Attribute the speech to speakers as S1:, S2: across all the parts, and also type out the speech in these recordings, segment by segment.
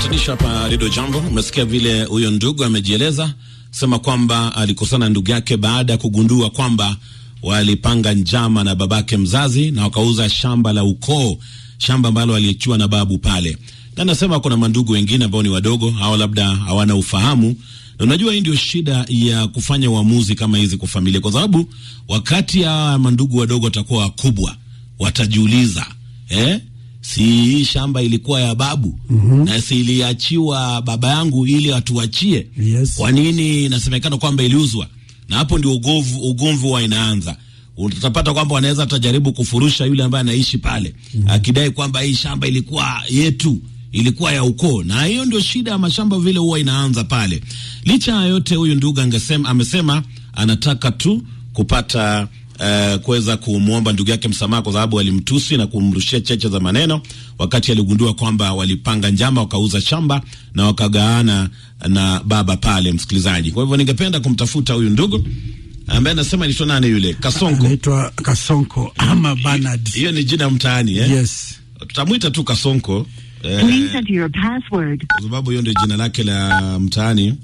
S1: Patanisho hapa Redio Jambo. Umesikia vile huyo ndugu amejieleza sema kwamba alikosana ndugu yake baada ya kugundua kwamba walipanga njama na babake mzazi na wakauza shamba la ukoo, shamba ambalo aliachiwa na babu pale, na nasema kuna mandugu wengine ambao ni wadogo au labda hawana ufahamu. Na unajua hii ndio shida ya kufanya uamuzi kama hizi kwa familia, kwa sababu wakati hawa mandugu wadogo watakuwa wakubwa, watajiuliza eh, si hii shamba ilikuwa ya babu mm -hmm. na si iliachiwa baba yangu ili atuachie?
S2: Yes.
S1: Kwa nini inasemekana kwamba iliuzwa? Na hapo ndio ugovu ugomvi wa inaanza. Utapata kwamba wanaweza tajaribu kufurusha yule ambaye anaishi pale mm -hmm. akidai kwamba hii shamba ilikuwa yetu, ilikuwa ya ukoo, na hiyo ndio shida ya mashamba vile huwa inaanza pale. Licha ya yote, huyu ndugu angesema, amesema anataka tu kupata Uh, kuweza kumwomba ndugu yake msamaha kwa sababu alimtusi na kumrushia cheche za maneno wakati aligundua kwamba walipanga njama wakauza shamba na wakagawana na baba pale, msikilizaji. Kwa hivyo ningependa kumtafuta huyu ndugu ambaye anasema anaitwa nani yule Kasonko.
S2: Anaitwa Kasonko ama Bernard.
S1: Hiyo ni jina mtaani eh?
S2: Yes.
S1: Tutamwita tu Kasonko eh,
S3: Please enter your password.
S1: kwa sababu hiyo ndio jina lake la mtaani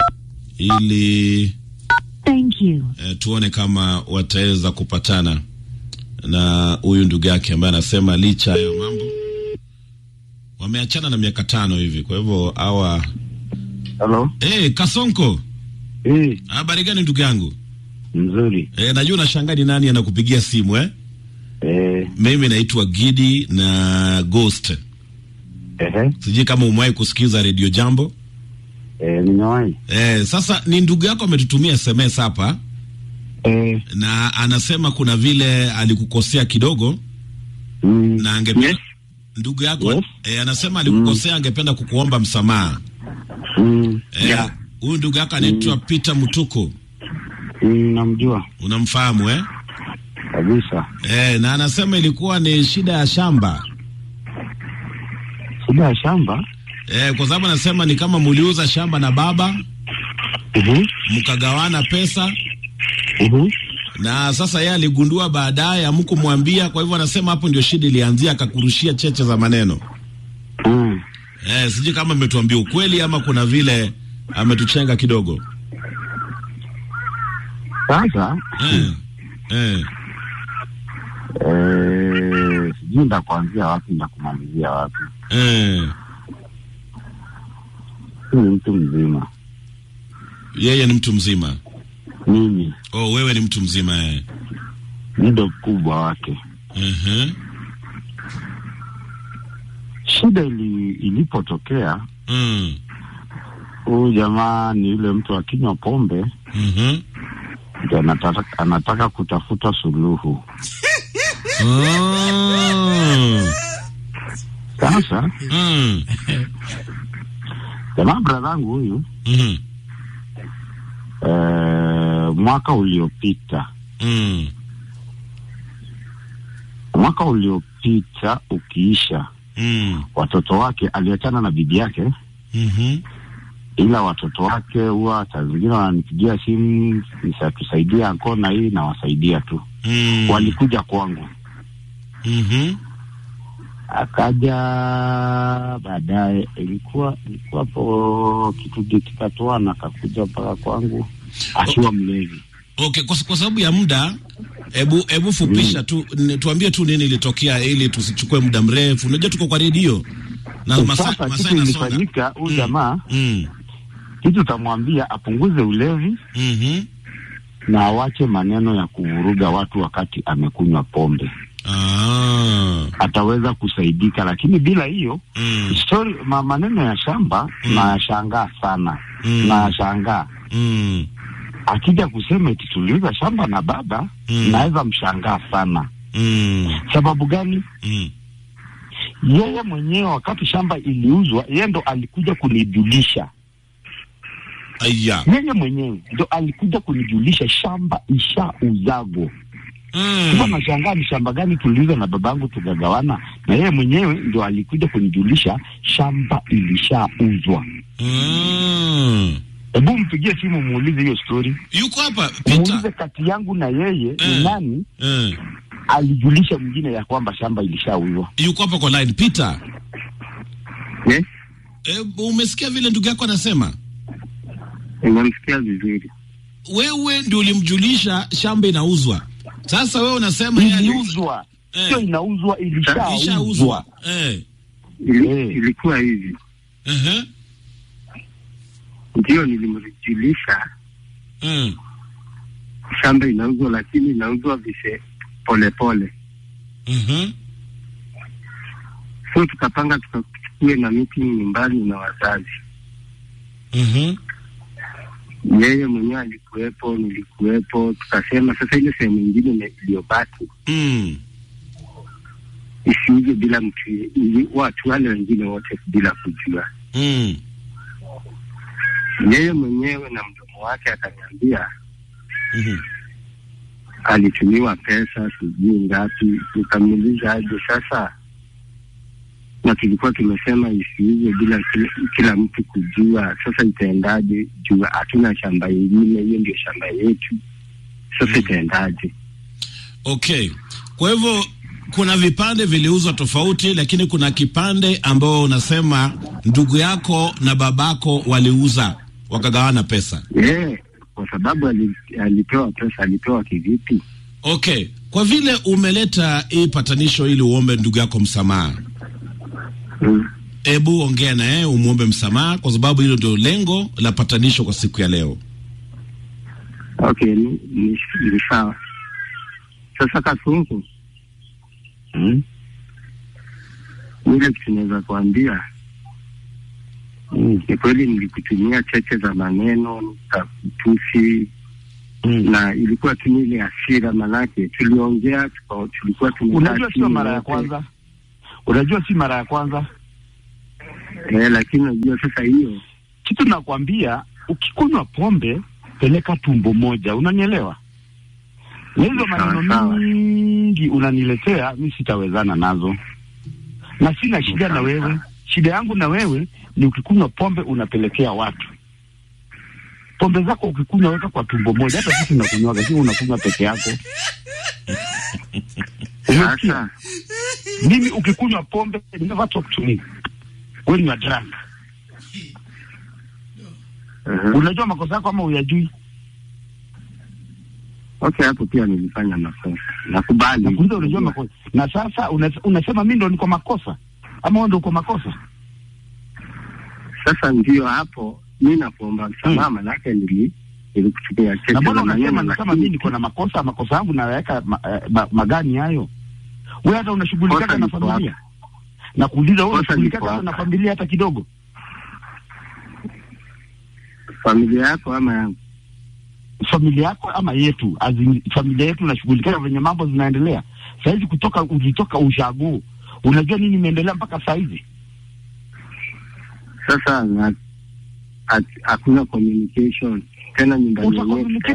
S1: ili
S3: Thank you.
S1: eh, tuone kama wataweza kupatana na huyu ndugu yake ambaye anasema licha ya mambo wameachana na miaka tano hivi. Kwa hivyo hawa
S4: Halo.
S1: eh, Kasonko,
S4: Eh,
S1: habari gani ndugu yangu?
S4: mzuri.
S1: Eh, najua unashangaa ni nani anakupigia simu eh?
S4: Eh,
S1: Mimi naitwa Gidi na Ghost.
S4: ehe.
S1: Sijui kama umewahi kusikiza Radio Jambo.
S4: Eh, nimewahi.
S1: Eh, sasa ni ndugu yako ametutumia SMS hapa
S4: Eh,
S1: na anasema kuna vile alikukosea kidogo
S4: mm,
S1: na angependa
S4: Yes.
S1: ndugu yako
S4: Yes.
S1: eh, anasema alikukosea, angependa kukuomba msamaha.
S4: mm,
S1: Eh,
S4: yeah.
S1: huyu ndugu yako anaitwa Peter Mutuku,
S4: Mm, namjua
S1: unamfahamu eh?
S4: kabisa.
S1: Eh, na anasema ilikuwa ni shida ya shamba
S4: Shida ya shamba.
S1: eh, kwa sababu anasema ni kama muliuza shamba na baba
S4: Uhu,
S1: mkagawana pesa,
S4: uhu.
S1: na sasa yeye aligundua baadaye, hamkumwambia. Kwa hivyo anasema hapo ndio shida ilianzia, akakurushia cheche za maneno.
S4: Mm.
S1: Eh, sijui kama ametuambia ukweli ama kuna vile ametuchenga kidogo.
S4: Sasa
S1: Eh, eh,
S4: eh, sijui ndakuanzia wapi ndakumalizia wapi.
S1: eh.
S4: Mimi ni mtu mzima.
S1: Yeye ni mtu mzima.
S4: Mimi
S1: Oh, wewe ni mtu mzima eh.
S4: ni ndo mkubwa wake.
S1: Uh-huh.
S4: Shida ili, ilipotokea
S1: Mm.
S4: huyu jamaa ni yule mtu akinywa pombe
S1: Mhm.
S4: ndio anataka, anataka kutafuta suluhu.
S1: Oh.
S4: Sasa
S1: Mm.
S4: jamaa bradhangu huyu
S1: Mhm.
S4: eh, mwaka uliopita
S1: Mm.
S4: mwaka uliopita ukiisha,
S1: Mm.
S4: watoto wake aliachana na bibi yake,
S1: Mhm.
S4: ila watoto wake huwa saa zingine wananipigia simu nisatusaidia anko na hii nawasaidia tu.
S1: Mm.
S4: Walikuja kwangu,
S1: Mhm.
S4: akaja baadaye, ilikuwa ilikuwa hapo kitu kikatoana, akakuja mpaka kwangu akiwa mlevi.
S1: Okay, kwa, kwa sababu ya muda hebu hebu fupisha tu n- tuambie tu nini ilitokea ili tusichukue muda mrefu. Unajua tuko kwa redio na masaa
S4: Sasa
S1: masaa
S4: kitu
S1: inasonga.
S4: ilifanyika, huyu
S1: Mm.
S4: jamaa
S1: Mm.
S4: kitu utamwambia apunguze ulevi
S1: Mhm.
S4: na awache maneno ya kuvuruga watu wakati amekunywa pombe,
S1: Ah.
S4: ataweza kusaidika. Lakini bila hiyo
S1: Mm.
S4: story, ma maneno ya shamba
S1: Mm.
S4: nayashangaa sana
S1: Mm.
S4: nayashangaa.
S1: Mm.
S4: Akija kusema eti tuliuza shamba na baba
S1: Mm.
S4: naweza mshangaa sana.
S1: Mm.
S4: Sababu gani?
S1: Mm.
S4: Yeye mwenyewe wakati shamba iliuzwa, yeye ndo alikuja kunijulisha
S1: Aya.
S4: yeye mwenyewe ndo alikuja kunijulisha shamba ishauzago. Sasa
S1: Mm.
S4: nashangaa ni shamba gani tuliuza na babangu tukagawana, na yeye mwenyewe ndo alikuja kunijulisha shamba ilishauzwa.
S1: Mm.
S4: Hebu mpigie simu muulize hiyo story,
S1: Yuko hapa
S4: muulize
S1: Peter.
S4: kati yangu na yeye
S1: Eh.
S4: ni nani
S1: Eh.
S4: alijulisha mwingine ya kwamba shamba ilishauzwa.
S1: Yuko hapa kwa line Peter.
S4: Yes.
S1: E, umesikia vile ndugu yako anasema?
S5: Nimemsikia vizuri.
S1: Wewe ndio ulimjulisha shamba inauzwa. Sasa wewe unasema yeye ali-
S4: iliuzwa
S1: Eh.
S4: sio inauzwa
S1: ishauzwa.
S4: ilishauzwa
S1: Eh.
S5: Ili,
S4: Eh.
S5: ilikuwa hivi,
S1: Ehe.
S5: ndio nilimjulisha
S1: Mm.
S5: shamba inauzwa, lakini inauzwa vise polepole.
S1: Mhm.
S5: So tukapanga tukachukue na meeting nyumbani na wazazi.
S1: Mhm.
S5: Yeye mwenyewe alikuwepo, nilikuwepo. Tukasema sasa ile sehemu ingine ime- iliyobaki
S1: Mm.
S5: isiuzwe bila mtu, ili- watu wale wengine wote bila kujua.
S1: Mm.
S5: Yeye mwenyewe na mdomo wake akaniambia
S1: Mhm.
S5: alitumiwa pesa sijui ngapi. Nikamuuliza aje sasa, na tulikuwa tumesema isiuzwe bila kila, kila mtu kujua. Sasa itaendaje? Juu hatuna shamba ingine, hiyo ndio shamba yetu. Sasa
S1: Mm.
S5: itaendaje?
S1: Okay. Kwa hivyo kuna vipande viliuzwa tofauti, lakini kuna kipande ambao unasema ndugu yako na babako waliuza wakagawana pesa.
S5: Eh, kwa sababu ali, alipewa pesa. Alipewa kivipi?
S1: Okay, kwa vile umeleta hii patanisho ili uombe ndugu yako msamaha,
S5: Mm.
S1: hebu ongea na yeye umwombe msamaha, kwa sababu hilo ndio lengo la patanisho kwa siku ya leo.
S5: Okay, ni, ni, ni sawa. Sasa Kasungu,
S4: mm.
S5: ile kitu naweza kuambia
S4: Mm.
S5: ni kweli, nilikutumia cheche za maneno nikakutusi
S4: Mm.
S5: na ilikuwa tu ni ile hasira, manake tuliongea tuka, tulikuwa tumekaa
S4: unajua sio
S5: chini
S4: mara ya
S5: wote.
S4: kwanza unajua si mara ya kwanza
S5: eh, lakini unajua sasa hiyo
S4: kitu nakwambia ukikunywa pombe peleka tumbo moja unanielewa na hizo
S5: Sawa,
S4: maneno
S5: sawa.
S4: mingi unaniletea mi sitawezana nazo na sina shida na
S5: Sawa,
S4: wewe
S5: sawa.
S4: shida yangu na wewe ni ukikunywa pombe unapelekea watu pombe zako ukikunywa weka kwa tumbo moja hata sisi tunakunywaga lakini unakunywa peke yako umesikia
S5: sasa
S4: mimi ukikunywa pombe never talk to me when you are drunk
S5: uh-huh.
S4: unajua makosa yako ama uyajui
S5: Okay, hapo pia nilifanya makosa, nakubali.
S4: nakuuliza unajua makosa na sasa una, unasema mi ndo niko makosa ama wewe ndo uko makosa
S5: Sasa ndio hapo mi nakuomba msamaha, manake nili nilikutumia cheche
S4: na mbona
S5: za maneno,
S4: unasema ni kama
S5: lakini
S4: mi niko na makosa makosa yangu naweka ma, eh, ma, magani hayo we hata
S5: Kosa
S4: unashughulikaka na
S5: liko
S4: familia na kuuliza wewe
S5: Kosa
S4: unashughulikaka
S5: liko
S4: hata na
S5: hapa.
S4: familia hata kidogo
S5: familia yako ama yangu
S4: familia yako ama yetu azin, familia yetu unashughulikana venye mambo zinaendelea sahizi kutoka ulitoka ushago unajua nini imeendelea mpaka sahizi
S5: sasa na- hat- hakuna communication tena nyumbani yenyewe
S4: utakomunicate